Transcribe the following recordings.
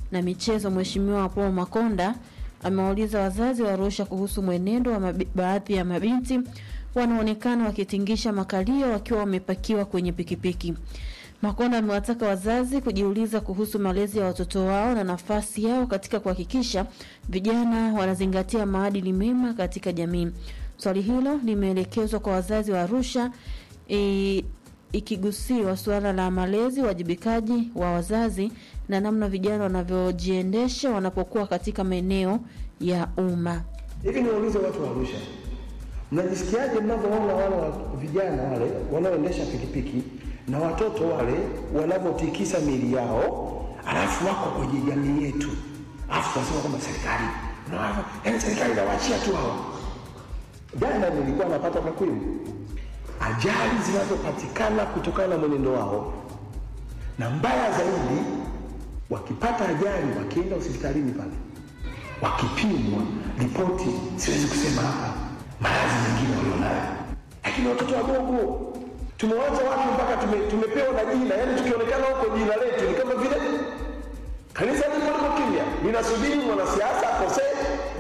na michezo Mheshimiwa Paul Makonda amewauliza wazazi wa Arusha kuhusu mwenendo wa mabi, baadhi ya mabinti wanaonekana wakitingisha makalio wakiwa wamepakiwa kwenye pikipiki. Makonda amewataka wazazi kujiuliza kuhusu malezi ya watoto wao na nafasi yao katika kuhakikisha vijana wanazingatia maadili mema katika jamii. Swali hilo limeelekezwa kwa wazazi wa Arusha e, ikigusiwa suala la malezi, uwajibikaji wa wazazi na namna vijana wanavyojiendesha wanapokuwa katika maeneo ya umma. Hivi niwaulize watu wa Arusha, mnajisikiaje mnavyoona wale wa- vijana wale wanaoendesha pikipiki na watoto wale wanavyotikisa miili yao, alafu wako kwenye jamii yetu, alafu tunasema kwamba serikali unaona, yaani serikali inawaachia tu hawa. Jana nilikuwa napata takwimu ajali zinazopatikana kutokana na mwenendo wao, na mbaya zaidi, wakipata ajali, wakienda hospitalini pale wakipimwa ripoti, siwezi kusema hapa maradhi mengine walionayo, lakini watoto wadogo tumewacha watu mpaka tume, tumepewa na jina, yaani tukionekana huko jina letu ni kama vile kanisa lipo liko kimya, linasubiri mwanasiasa akosee.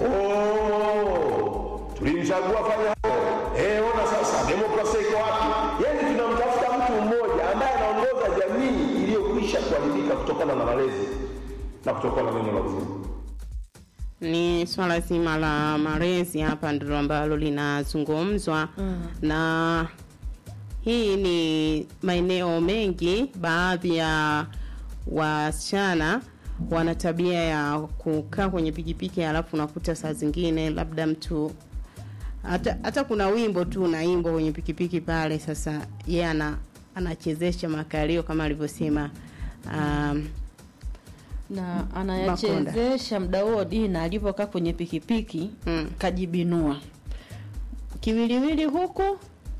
Oh, tulimchagua fanya hayo. Eh, ona sasa demokrasia iko wapi? Yaani tunamtafuta mtu mmoja ambaye anaongoza jamii iliyokwisha kuharibika kutokana na malezi na kutokana na neno la uzima. ni swala zima la malezi hapa ndilo ambalo linazungumzwa mm. na hii ni maeneo mengi baadhi ya wasichana wana tabia ya kukaa kwenye pikipiki alafu unakuta saa zingine labda mtu hata, hata kuna wimbo tu unaimbwa kwenye pikipiki pale sasa yeye yeah, ana anachezesha makalio kama alivyosema um, na anayachezesha mda huo dina alivyokaa kwenye pikipiki Mm. kajibinua kiwiliwili huku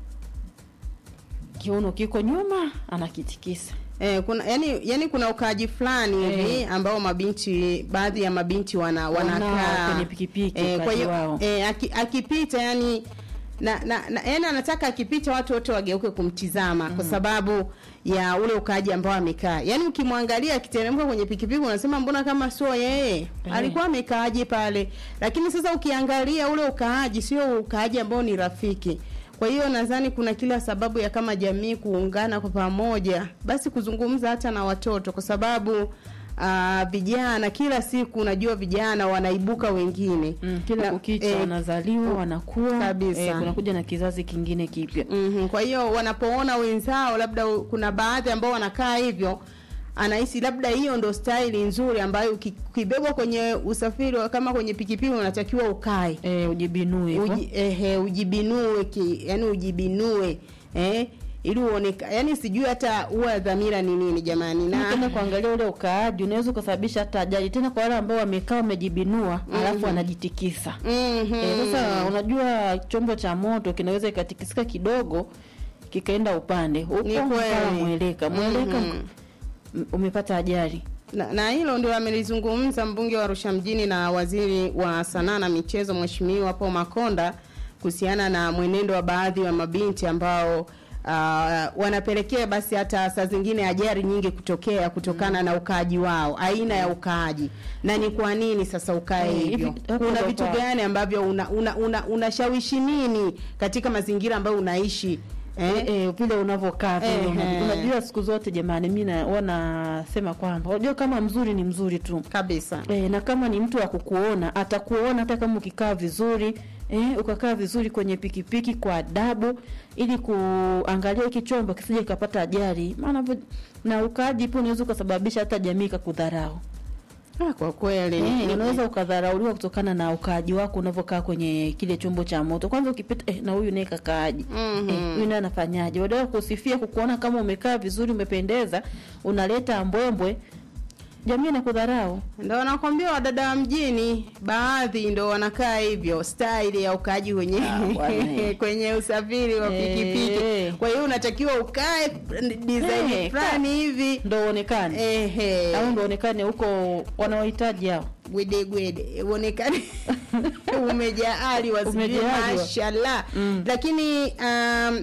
kiuno kiko nyuma anakitikisa Eh, kuna yani, yani kuna ukaaji fulani hivi ambao mabinti baadhi ya mabinti wana Wanao wanakaa kwenye pikipiki, eh, kwa ukaaji hiyo wao. eh, aki, akipita yani na, na, na yani anataka akipita watu wote wageuke kumtizama kwa sababu ya ule ukaaji ambao amekaa. Yani ukimwangalia akiteremka kwenye pikipiki unasema mbona kama sio yeye? Eh. Alikuwa amekaaje pale? Lakini sasa ukiangalia ule ukaaji sio ukaaji ambao ni rafiki. Kwa hiyo nadhani kuna kila sababu ya kama jamii kuungana kwa pamoja, basi kuzungumza hata na watoto, kwa sababu uh, vijana kila siku unajua vijana wanaibuka wengine mm, kila Na- kukicha eh, wanazaliwa wanakuwa kabisa. eh, kunakuja na kizazi kingine kipya Mhm, kwa hiyo wanapoona wenzao labda u- kuna baadhi ambao wanakaa hivyo anahisi labda hiyo ndo staili nzuri ambayo uki- ukibebwa kwenye usafiri wa- kama kwenye pikipiki unatakiwa ukae eh, ujibinue hivyo. Uji, ehe, ujibinue ki, yani ujibinue eh, ili uoneka yani sijui hata huwa dhamira ni nini jamani tena na kuangalia ule ukaaji unaweza ukasababisha hata ajali tena kwa wale ambao wamekaa wamejibinua alafu wanajitikisa Mhm. Eh, sasa unajua chombo cha moto kinaweza ikatikisika kidogo kikaenda upande huko Ni kweli. mpaka mweleka mweleka Mhm. m- umepata ajali na, na hilo ndio amelizungumza mbunge wa Arusha mjini na waziri wa sanaa na michezo Mheshimiwa Paul Makonda kuhusiana na mwenendo wa baadhi ya mabinti ambao uh, wanapelekea basi hata saa zingine ajali nyingi kutokea kutokana na ukaaji wao, aina ya ukaaji na ni kwa nini sasa ukae Eh, hivyo. hivi- hapo Kuna ndo vitu kwa- gani ambavyo unashawishi una, una, unashawishi nini katika mazingira ambayo unaishi eh? eh, eh, vile unavyokaa vile Ehe. unajua, unajua siku zote jamani mi na- huwa nasema kwamba unajua kama mzuri ni mzuri tu kabisa E, na kama ni mtu wa kukuona atakuona hata kama ukikaa vizuri e, ukakaa vizuri kwenye pikipiki kwa adabu ili kuangalia hiki chombo kisije kikapata ajali maana vo- na ukaaji pia unaweza ukasababisha hata jamii ikakudharau ah, kwa kweli e, unaweza ukadharauliwa kutokana na ukaaji wako unavyokaa kwenye kile chombo cha moto kwanza ukipita eh, na huyu naye kakaaji Mhm. eh, huyu naye anafanyaje badala ya kusifia kukuona kama umekaa vizuri umependeza unaleta mbwembwe jamii inakudharau ndo nakwambia wadada wa mjini baadhi ndo wanakaa hivyo style ya ukaaji kwenye Ah, bwana. kwenye usafiri wa Eh. pikipiki kwa hiyo unatakiwa ukae design Eh, fulani hivi ndo uonekane ehe au ndo uonekane huko wanaohitaji hao gwede gwede uonekane umejaali wazuri Umejaaliwa. mashallah Mm. lakini um,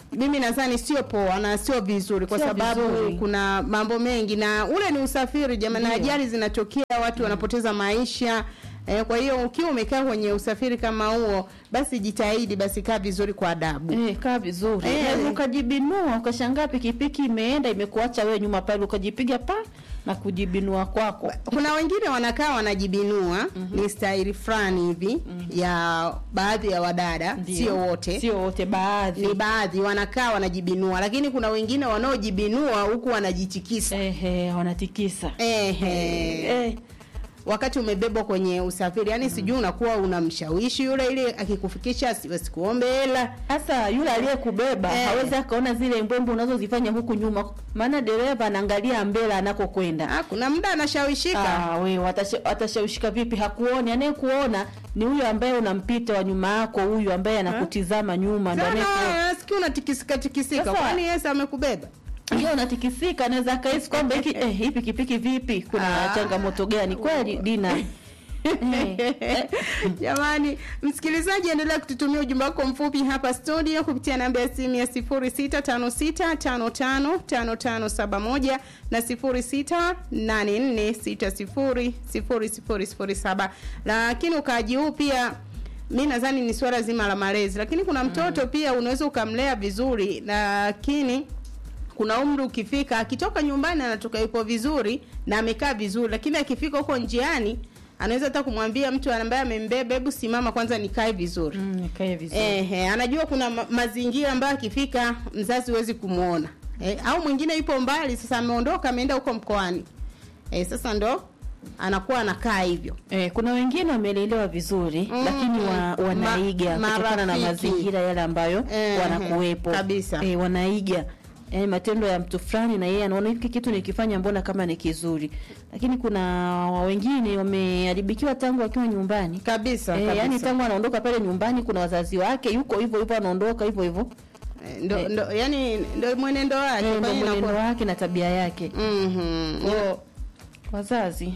mimi nadhani sio poa na sio vizuri kwa Sio sababu vizuri. kuna mambo mengi na ule ni usafiri jamani, Ndio. ajali zinatokea, watu wanapoteza maisha. Eh, kwa hiyo ukiwa umekaa kwenye usafiri kama huo, basi jitahidi basi kaa vizuri kwa adabu. Eh, kaa vizuri Eh. Unaweza ukajibinua ukashangaa pikipiki imeenda imekuacha wewe nyuma pale ukajipiga pa na kujibinua kwako Kuna wengine wanakaa wanajibinua, ni staili fulani hivi ya baadhi ya wadada, Ndio. sio wote. sio wote baadhi ni baadhi wanakaa wanajibinua, lakini kuna wengine wanaojibinua huku wanajitikisa. ehe wanatikisa Ehe. eh, wakati umebebwa kwenye usafiri yani sijui unakuwa unamshawishi yule ili akikufikisha asi- asikuombe hela hasa yule aliyekubeba Eh. hawezi akaona zile mbwembo unazozifanya huku nyuma maana dereva anaangalia mbele anakokwenda ah, kuna muda anashawishika Ah, we watasha- atashawishika vipi? Hakuoni, anayekuona ni huyo ambaye unampita wa nyuma yako, huyu ambaye anakutizama nyuma, ndo anayekuona. nasikia unatikisika tikisika Sasa- kwani Yesu amekubeba Ndio unatikisika, anaweza akahisi kwamba hiki eh, hii pikipiki vipi, kuna Ah. changamoto gani? Kweli Dina Eh, jamani msikilizaji endelea kututumia ujumbe wako mfupi hapa studio kupitia namba ya simu ya 0656555571 na 0684600007 lakini ukaaji huu pia mi nadhani ni swala zima la malezi lakini kuna mtoto pia unaweza ukamlea vizuri lakini kuna umri ukifika akitoka nyumbani anatoka yupo vizuri na amekaa vizuri lakini akifika huko njiani anaweza hata kumwambia mtu ambaye amembeba hebu simama kwanza nikae vizuri mm, nikae vizuri. Ehe, anajua kuna ma mazingira ambayo akifika mzazi huwezi kumwona eh, au mwingine yupo mbali sasa ameondoka ameenda huko mkoani eh, sasa ndo anakuwa anakaa hivyo Eh, kuna wengine wamelelewa vizuri Mm, lakini wa, mm. wanaiga Ma- kutokana na marafiki. mazingira yale ambayo Ehe, wanakuwepo kabisa. eh, wanaiga eh, matendo ya mtu fulani na yeye anaona hiki kitu nikifanya mbona kama ni kizuri, lakini kuna wengine wameharibikiwa tangu wakiwa nyumbani kabisa, eh, kabisa. yani tangu anaondoka pale nyumbani kuna wazazi wake yuko hivyo hivyo anaondoka hivyo hivyo Eh, ndo, ndo, yani ndo mwenendo wake eh, kwa ndio hiyo mwenendo inakuwa- wake na tabia yake Mhm. Kwa wazazi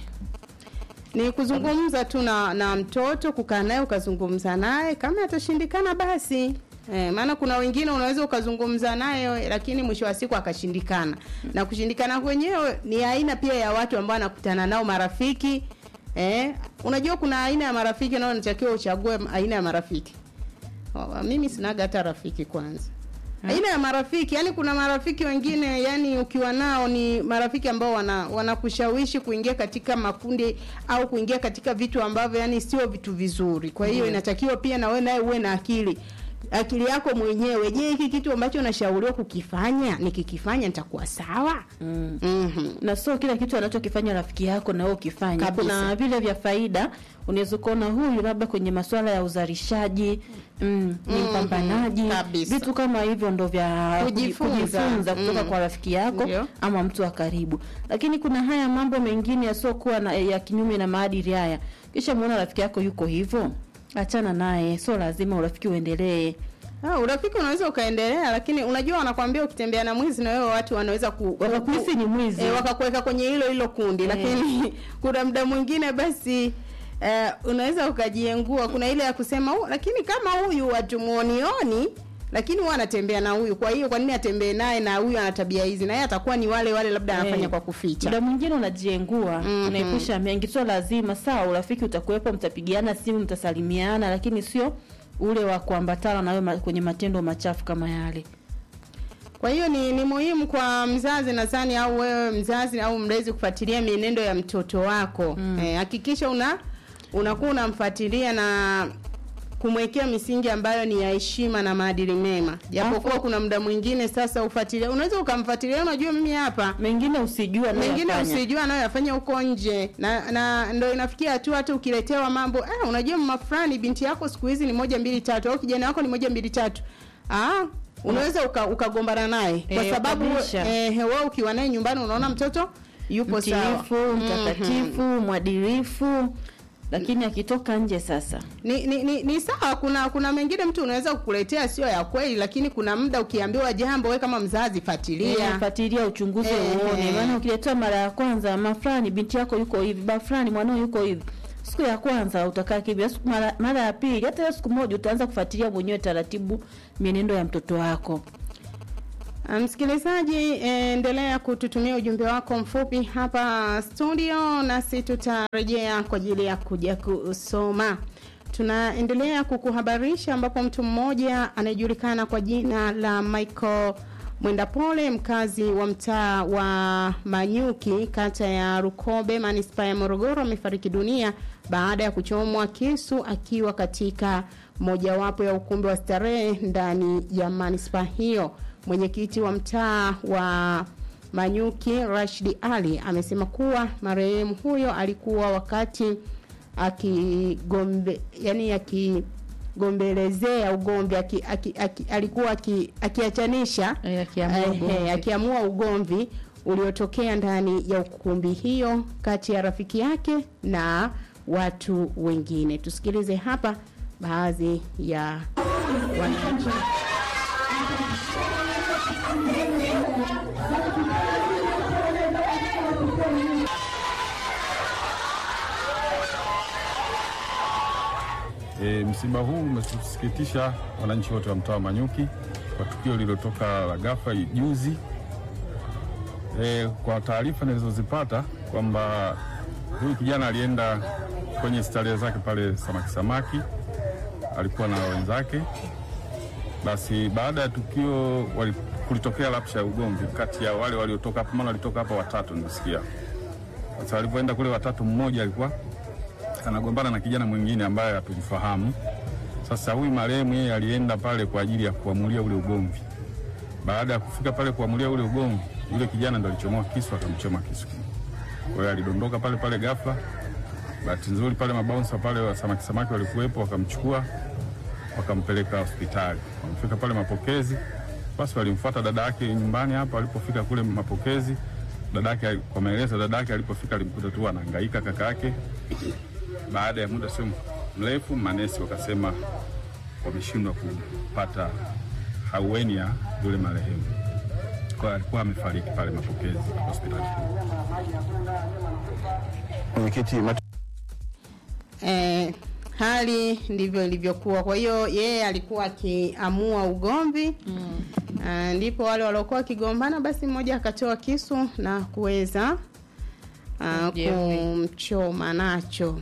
ni kuzungumza tu na, na mtoto kukaa naye ukazungumza naye kama atashindikana basi Eh, maana kuna wengine unaweza ukazungumza naye lakini mwisho wa siku akashindikana na kushindikana kwenyewe ni aina pia ya watu ambao anakutana nao marafiki eh, unajua kuna aina ya marafiki nao unatakiwa uchague aina ya marafiki oh, mimi sinaga hata rafiki kwanza aina ya marafiki yani kuna marafiki wengine yani ukiwa nao ni marafiki ambao wana wanakushawishi kuingia katika makundi au kuingia katika vitu ambavyo yani sio vitu vizuri kwa hiyo inatakiwa pia na wewe naye uwe na akili akili yako mwenyewe je hiki kitu ambacho nashauriwa kukifanya nikikifanya nitakuwa sawa mm. mm-hmm. na sio kila kitu anachokifanya rafiki yako na wewe ukifanya. Kabisa. Kuna vile vya faida, unaweza kuona huyu labda kwenye masuala ya uzalishaji mm, ni Mhm. mpambanaji, Kabisa. vitu kama hivyo ndo vya Kujifunza. kujifunza kutoka Mm. kwa rafiki yako Ndio. ama mtu wa karibu. Lakini kuna haya mambo mengine yasiokuwa na, ya kinyume na maadili haya, kisha muona rafiki yako yuko hivyo, achana naye, sio lazima urafiki uendelee. Ah, urafiki unaweza ukaendelea lakini unajua wanakwambia ukitembea na mwizi na wewe watu wanaweza ku, Wakakuhisi ni mwizi. e, wakakuweka kwenye hilo hilo kundi Eh. lakini kuna muda mwingine basi eh, unaweza ukajiengua kuna ile ya kusema "Oh, lakini kama huyu hatumuonioni lakini huwa anatembea na huyu kwa hiyo kwa nini atembee naye na huyu ana tabia hizi na yeye atakuwa ni wale wale labda anafanya Eh, kwa kuficha muda mwingine unajiengua Mhm. unaepusha mengi sio lazima sawa urafiki utakuwepo mtapigiana simu mtasalimiana lakini sio ule wa kuambatana na wewe ma- kwenye matendo machafu kama yale Kwa hiyo ni, ni muhimu kwa mzazi nadhani au wewe mzazi au mlezi kufuatilia mienendo ya mtoto wako. Mm. Eh, hakikisha una unakuwa unamfuatilia na kumwekea misingi ambayo ni ya heshima na maadili mema. Japokuwa Alafu- kuna muda mwingine sasa ufuatilia, unaweza ukamfuatilia, unajua mimi hapa mengine usijua mengine anayoyafanya. usijua anayoyafanya huko nje na na ndo inafikia hatua hata ukiletewa mambo eh, unajua mama fulani binti yako siku hizi ni moja mbili tatu au kijana wako ni moja mbili tatu ah unaweza uka- ukagombana naye kwa Eh, sababu kabisa. eh, wewe ukiwa naye nyumbani unaona mtoto yupo sawa mtiifu Mhm. mtakatifu mwadilifu lakini akitoka nje sasa ni, ni, ni, ni sawa kuna kuna mengine mtu unaweza kukuletea sio ya kweli lakini kuna muda ukiambiwa jambo we kama mzazi fuatilia fuatilia uchunguzi Eh, uone eh. maana ukiletewa mara ya kwanza ma fulani binti yako yuko hivi ba fulani mwanao yuko hivi siku ya kwanza utakaa kimya siku mara, mara ya pili hata hiyo siku moja utaanza kufuatilia mwenyewe taratibu mienendo ya mtoto wako Msikilizaji, endelea kututumia ujumbe wako mfupi hapa studio, nasi tutarejea kwa ajili ya kuja kusoma. Tunaendelea kukuhabarisha ambapo mtu mmoja anayejulikana kwa jina la Michael Mwendapole, mkazi wa mtaa wa Manyuki, kata ya Rukobe, manispaa ya Morogoro, amefariki dunia baada ya kuchomwa kisu akiwa katika mojawapo ya ukumbi wa starehe ndani ya manispaa hiyo. Mwenyekiti wa mtaa wa Manyuki Rashidi Ali amesema kuwa marehemu huyo alikuwa wakati akigombe yani akigombelezea ugomvi aki, aki, aki, alikuwa aki, akiachanisha Eh, akiamua eh, ugomvi. eh, akiamua ugomvi uliotokea ndani ya ukumbi hiyo kati ya rafiki yake na watu wengine. Tusikilize hapa baadhi ya wananchi. E, msiba huu umetusikitisha wananchi wote wa mtaa wa Manyuki kwa tukio lililotoka la ghafla juzi. E, kwa taarifa nilizozipata kwamba huyu kijana alienda kwenye starehe zake pale samaki samaki, alikuwa na wenzake. Basi baada ya tukio wali, kulitokea rapsha ya ugomvi kati ya wale waliotoka hapo, maana walitoka hapa watatu nilisikia. Sasa walipoenda kule watatu, mmoja alikuwa anagombana na kijana mwingine ambaye hatumfahamu. Sasa huyu marehemu yeye alienda pale kwa ajili ya kuamulia ule ugomvi. Baada ya kufika pale kuamulia ule ugomvi, yule kijana ndo alichomoa kisu akamchoma kisu. Kwa hiyo alidondoka pale pale ghafla. Bahati nzuri pale mabaunsa pale wa samaki samaki walikuwepo, wakamchukua wakampeleka hospitali. Wamefika pale mapokezi, basi walimfuata dada yake nyumbani hapa. Alipofika kule mapokezi, dada yake, kwa maelezo dada yake alipofika alimkuta tu anahangaika kaka yake baada ya muda sio mrefu, manesi wakasema wameshindwa kupata haueni ya yule marehemu, kwa hiyo alikuwa amefariki pale mapokezi hospitali. Mwenyekiti, matu- Eh, hali ndivyo ilivyokuwa. Kwa hiyo yeye alikuwa akiamua ugomvi mm. Uh, ndipo wale waliokuwa wakigombana, basi mmoja akatoa kisu na kuweza uh, Kujeruhi. kumchoma nacho.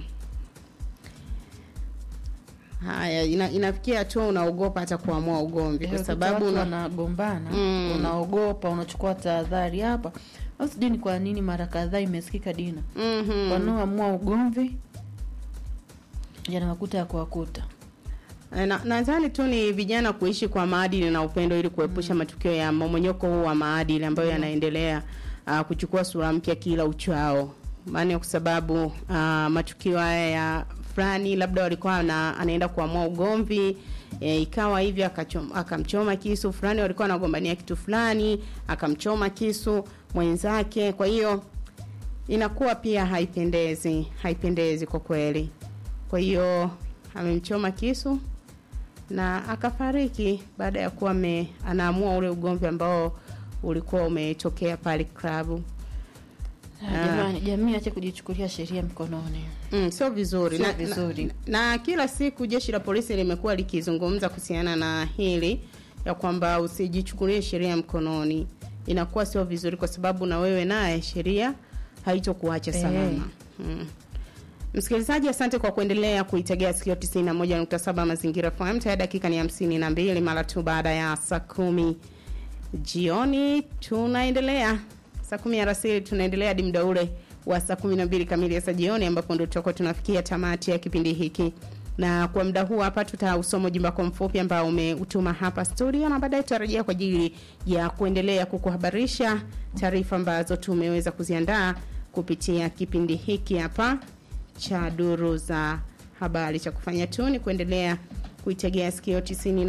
Haya, ina, inafikia tu unaogopa hata kuamua ugomvi kwa Eh, sababu watu una, wanagombana Mm. unaogopa unachukua tahadhari hapa au sijui ni kwa nini mara kadhaa imesikika dina Mhm. wanaoamua ugomvi yanawakuta ya kuwakuta Eh, na- nadhani tu ni vijana kuishi kwa maadili na upendo ili kuepusha matukio ya momonyoko huu wa maadili ambayo yanaendelea uh, kuchukua sura mpya kila uchao maana kwa sababu uh, matukio haya ya fulani labda walikuwa na, anaenda kuamua ugomvi e, ikawa hivyo akachom- akamchoma kisu fulani walikuwa wanagombania kitu fulani akamchoma kisu mwenzake kwa hiyo inakuwa pia haipendezi haipendezi kwa kweli kwa hiyo amemchoma kisu na akafariki baada ya kuwa ame- anaamua ule ugomvi ambao ulikuwa umetokea pale klabu Ah, jamani jamii ache kujichukulia sheria mkononi Mm, sio vizuri. Sio na, vizuri. Na, na kila siku jeshi la polisi limekuwa likizungumza kuhusiana na hili ya kwamba usijichukulie sheria mkononi. Inakuwa sio vizuri kwa sababu na wewe naye sheria haitokuacha Eh. salama. Mm. Msikilizaji, asante kwa kuendelea kuitegea sikio 91.7 Mazingira FM. Tayari dakika ni 52 mara tu baada ya saa kumi jioni. Tunaendelea saa kumi alasiri, tunaendelea hadi muda ule wa saa kumi na mbili kamili ya saa jioni, ambapo ndio tutakuwa tunafikia tamati ya kipindi hiki na kwa muda huu hapa tutausoma ujumbe wako mfupi ambao umeutuma hapa studio, na baadaye tutarejea kwa ajili ya kuendelea kukuhabarisha taarifa ambazo tumeweza kuziandaa kupitia kipindi hiki hapa cha duru za habari. Cha kufanya tu ni kuendelea kuitegea sikio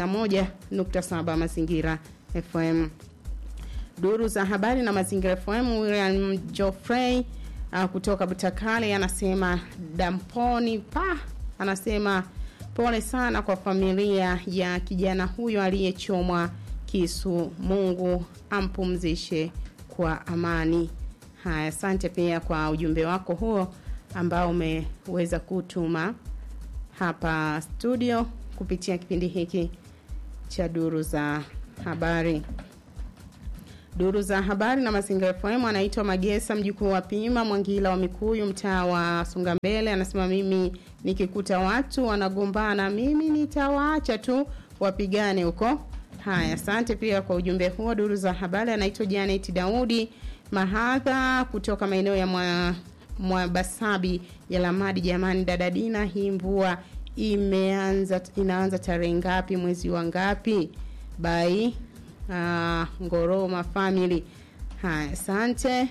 91.7 Mazingira FM duru za habari na mazingira FM. William Joffrey uh, kutoka Butakale anasema damponi pa, anasema pole sana kwa familia ya kijana huyo aliyechomwa kisu. Mungu ampumzishe kwa amani. Haya, asante pia kwa ujumbe wako huo ambao umeweza kutuma hapa studio kupitia kipindi hiki cha duru za habari. Duru za habari na Mazingira FM anaitwa Magesa mjukuu wa Pima Mwangila wa Mikuyu mtaa wa Songambele anasema mimi nikikuta watu wanagombana mimi nitawaacha tu wapigane huko. Haya, asante pia kwa ujumbe huo. Duru za habari anaitwa Janet Daudi Mahadha kutoka maeneo ya mwa, Mwabasabi ya Lamadi. Jamani dada Dina, hii mvua imeanza inaanza tarehe ngapi mwezi wa ngapi? Bai uh, Ngoroma family. Haya, asante.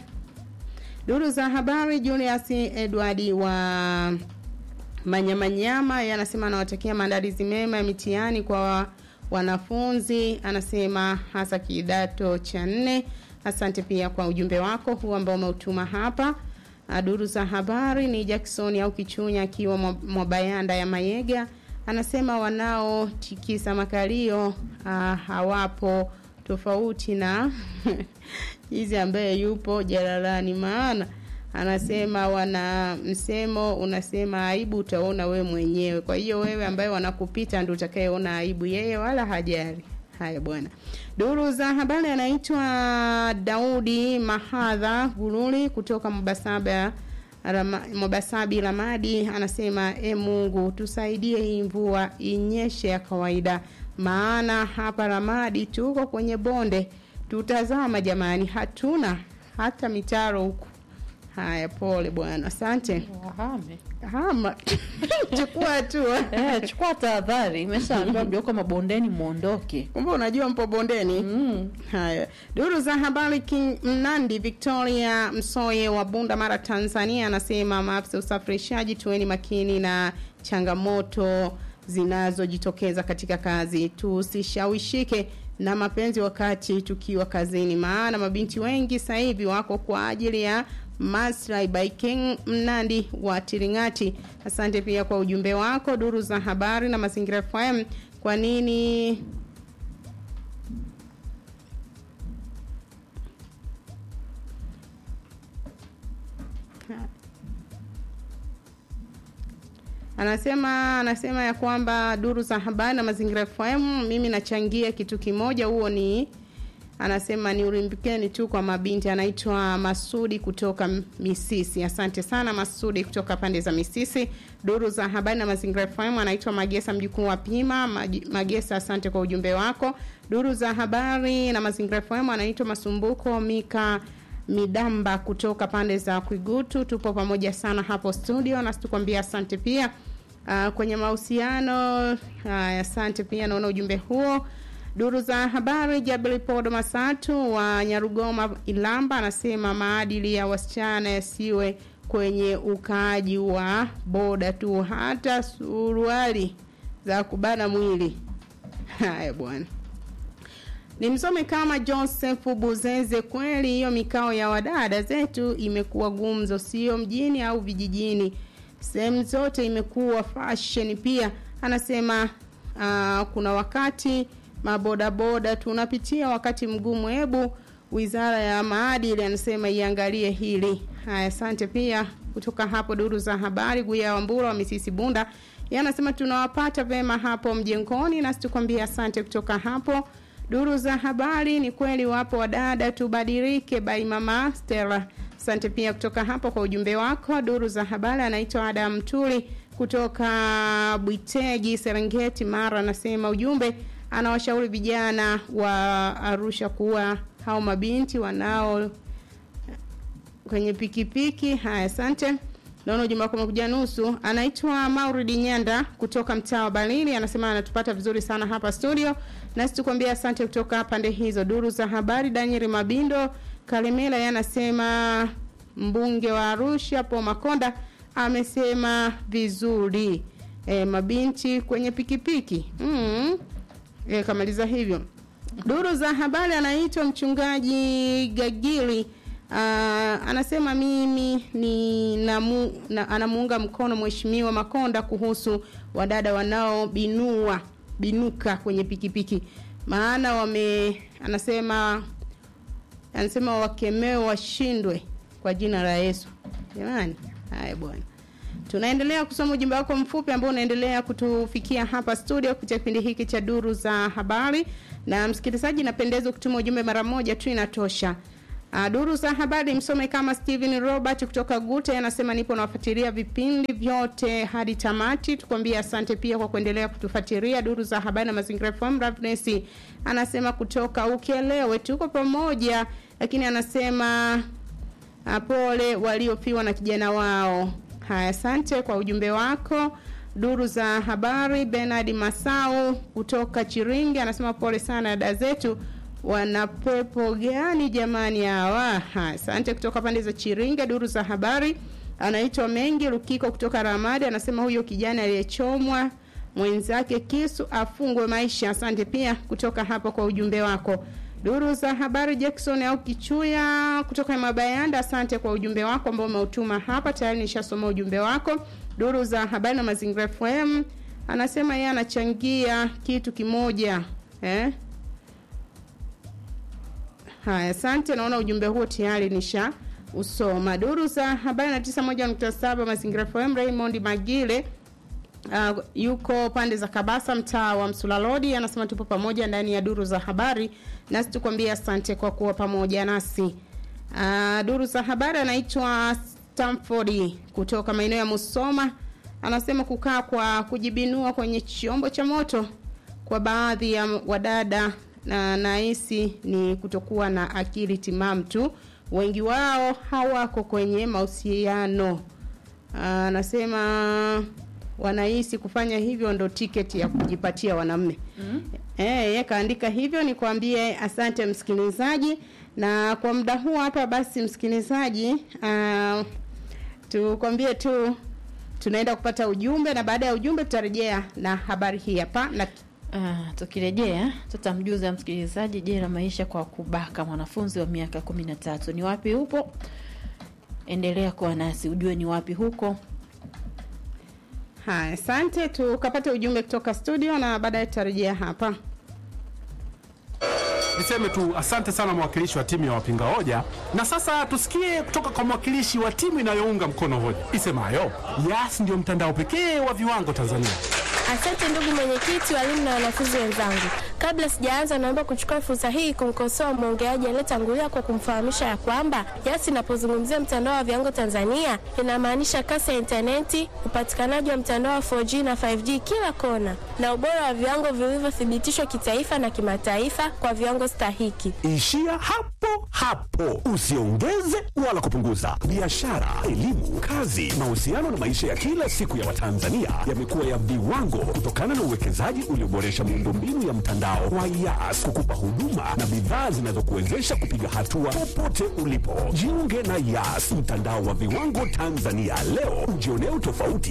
Duru za habari Julius Edward wa Manyamanyama yanasema anawatakia maandalizi mema ya mitihani kwa wanafunzi, anasema hasa kidato cha nne. Asante pia kwa ujumbe wako huu ambao umeutuma hapa. Duru za habari ni Jackson au Kichunya akiwa Mwabayanda ya Mayega, anasema wanaotikisa makalio uh, hawapo tofauti na hizi ambaye yupo jalalani, maana anasema wana msemo unasema aibu utaona we mwenyewe. Kwa hiyo wewe ambaye wanakupita ndio utakayeona aibu, yeye wala hajali. Haya bwana. Duru za habari anaitwa Daudi Mahadha Guruli kutoka Mbasaba Rama, Mwabasabi Ramadi anasema e Mungu tusaidie hii mvua inyeshe ya kawaida, maana hapa Ramadi tuko kwenye bonde, tutazama jamani, hatuna hata mitaro huku. Haya, pole bwana, asante. Wahame. Hama chukua hatua. Eh, chukua tahadhari. Imeshaambiwa mlioko mabondeni muondoke. Kumbe unajua mpo bondeni. Mm. Haya, duru za habari King Mnandi Victoria Msoye wa Bunda Mara Tanzania anasema maafisa usafirishaji tuweni makini na changamoto zinazojitokeza katika kazi, tusishawishike na mapenzi wakati tukiwa kazini, maana mabinti wengi sasa hivi wako kwa ajili ya maslahi. By King Mnandi wa Tiringati, asante pia kwa ujumbe wako. Duru za habari na Mazingira FM, kwa nini anasema anasema ya kwamba duru za habari na mazingira FM, mimi nachangia kitu kimoja, huo ni anasema ni ulimbikeni tu kwa mabinti. Anaitwa Masudi kutoka Misisi. Asante sana Masudi kutoka pande za Misisi. Duru za habari na mazingira FM, anaitwa Magesa mjukuu wa Pima Maj- Magesa, asante kwa ujumbe wako. Duru za habari na mazingira FM, anaitwa Masumbuko Mika Midamba kutoka pande za Kwigutu. Tupo pamoja sana hapo studio, na tukwambia asante pia. Uh, kwenye mahusiano uh, asante pia, naona ujumbe huo. Duru za habari, Jabili Podo Masatu wa Nyarugoma Ilamba anasema maadili ya wasichana yasiwe kwenye ukaaji wa boda tu, hata suruali za kubana mwili. Haya bwana ni msome kama Joseph Buzeze. Kweli hiyo mikao ya wadada zetu imekuwa gumzo, sio mjini au vijijini, sehemu zote imekuwa fashion. Pia anasema uh, kuna wakati mabodaboda tunapitia wakati mgumu. Hebu wizara ya maadili anasema iangalie hili. Haya, asante pia kutoka hapo duru za habari. Guya Wambura wa Misisi Bunda yeye anasema tunawapata vema hapo mjengoni, nasi tukwambia asante kutoka hapo duru za habari. Ni kweli wapo wadada, tubadilike. Bai mama Stella, asante pia kutoka hapo kwa ujumbe wako. Duru za habari anaitwa Adam Tuli kutoka Bwitegi, Serengeti, Mara, anasema ujumbe, anawashauri vijana wa Arusha kuwa hao mabinti wanao kwenye pikipiki. Haya, asante. Naona ujumbe wako umekuja nusu. Anaitwa Mauridi Nyanda kutoka mtaa wa Balili, anasema anatupata vizuri sana hapa studio, nasi tukwambia asante kutoka pande hizo. Duru za habari, Daniel Mabindo Kalemela yeye anasema mbunge wa Arusha Paul Makonda amesema vizuri e, mabinti kwenye pikipiki mm. E, kamaliza hivyo. Duru za habari, anaitwa mchungaji Gagili Uh, anasema mimi ni namu, na, anamuunga mkono mheshimiwa Makonda kuhusu wadada wanaobinua binuka kwenye pikipiki, maana wame anasema anasema wakemewe washindwe kwa jina la Yesu. Jamani, haya bwana. Tunaendelea kusoma ujumbe wako mfupi ambao unaendelea kutufikia hapa studio kupitia kipindi hiki cha duru za habari. Na msikilizaji, napendeza kutuma ujumbe mara moja tu inatosha. Uh, duru za habari msome kama Steven Robert kutoka Gute anasema nipo nawafuatilia vipindi vyote hadi tamati. Tukwambie asante pia kwa kuendelea kutufuatilia duru za habari na mazingira FM. Ravness anasema kutoka Ukelewe tuko pamoja, lakini anasema uh, pole waliofiwa na kijana wao. Haya, asante kwa ujumbe wako. Duru za habari Bernard Masau kutoka Chiringi anasema pole sana dada zetu wana pepo gani jamani hawa? Asante kutoka pande za Chiringa. Duru za habari anaitwa Mengi Lukiko kutoka Ramadi anasema huyo kijana aliyechomwa mwenzake kisu afungwe maisha. Asante pia kutoka hapo kwa ujumbe wako. Duru za habari Jackson au Kichuya kutoka Mabayanda, asante kwa ujumbe wako ambao umeutuma hapa. Tayari nishasoma ujumbe wako. Duru za habari na mazingira FM anasema yeye anachangia kitu kimoja eh? Haya, asante. Naona ujumbe huo tayari nisha usoma. Duru za habari na tisa moja nukta saba Mazingira FM. Raymond Magile uh, yuko pande za Kabasa, mtaa wa Msulalodi, anasema tupo pamoja ndani ya duru za habari, nasi tukwambia asante kwa kuwa pamoja nasi. Uh, duru za habari anaitwa Stamford kutoka maeneo ya Musoma, anasema kukaa kwa kujibinua kwenye chombo cha moto kwa baadhi ya wadada na nahisi ni kutokuwa na akili timamu tu. Wengi wao hawako kwenye mahusiano. Anasema wanahisi kufanya hivyo ndo tiketi ya kujipatia wanamme. Mm. Eh, yeye kaandika hivyo. Nikwambie asante msikilizaji, na kwa muda huu hapa basi, msikilizaji, uh, tukwambie tu tunaenda kupata ujumbe, na baada ya ujumbe tutarejea na habari hii hapa na Uh, tukirejea tutamjuza msikilizaji jela maisha kwa kubaka mwanafunzi wa miaka kumi na tatu ni wapi upo endelea kuwa nasi ujue ni wapi huko haya asante tukapata ujumbe kutoka studio na baadaye tutarejea hapa Niseme tu asante sana mwakilishi wa timu ya wapinga hoja, na sasa tusikie kutoka kwa mwakilishi wa timu inayounga mkono hoja isemayo Yas ndio mtandao pekee wa viwango Tanzania. Asante ndugu mwenyekiti, walimu na wanafunzi wenzangu. Kabla sijaanza, naomba kuchukua fursa hii kumkosoa mwongeaji aliyetangulia kwa kumfahamisha ya kwamba Yas inapozungumzia mtandao wa viwango Tanzania inamaanisha kasi ya intaneti, upatikanaji wa mtandao wa 4G na 5G kila kona, na ubora wa viwango vilivyothibitishwa kitaifa na kimataifa kwa viwango stahiki. Ishia hapo hapo, usiongeze wala kupunguza. Biashara, elimu, kazi, mahusiano na maisha ya kila siku ya Watanzania yamekuwa ya viwango kutokana na uwekezaji ulioboresha miundombinu ya mtandao wa Yas kukupa huduma na bidhaa zinazokuwezesha kupiga hatua popote ulipo. Jiunge na Yas, mtandao wa viwango Tanzania leo, ujionee utofauti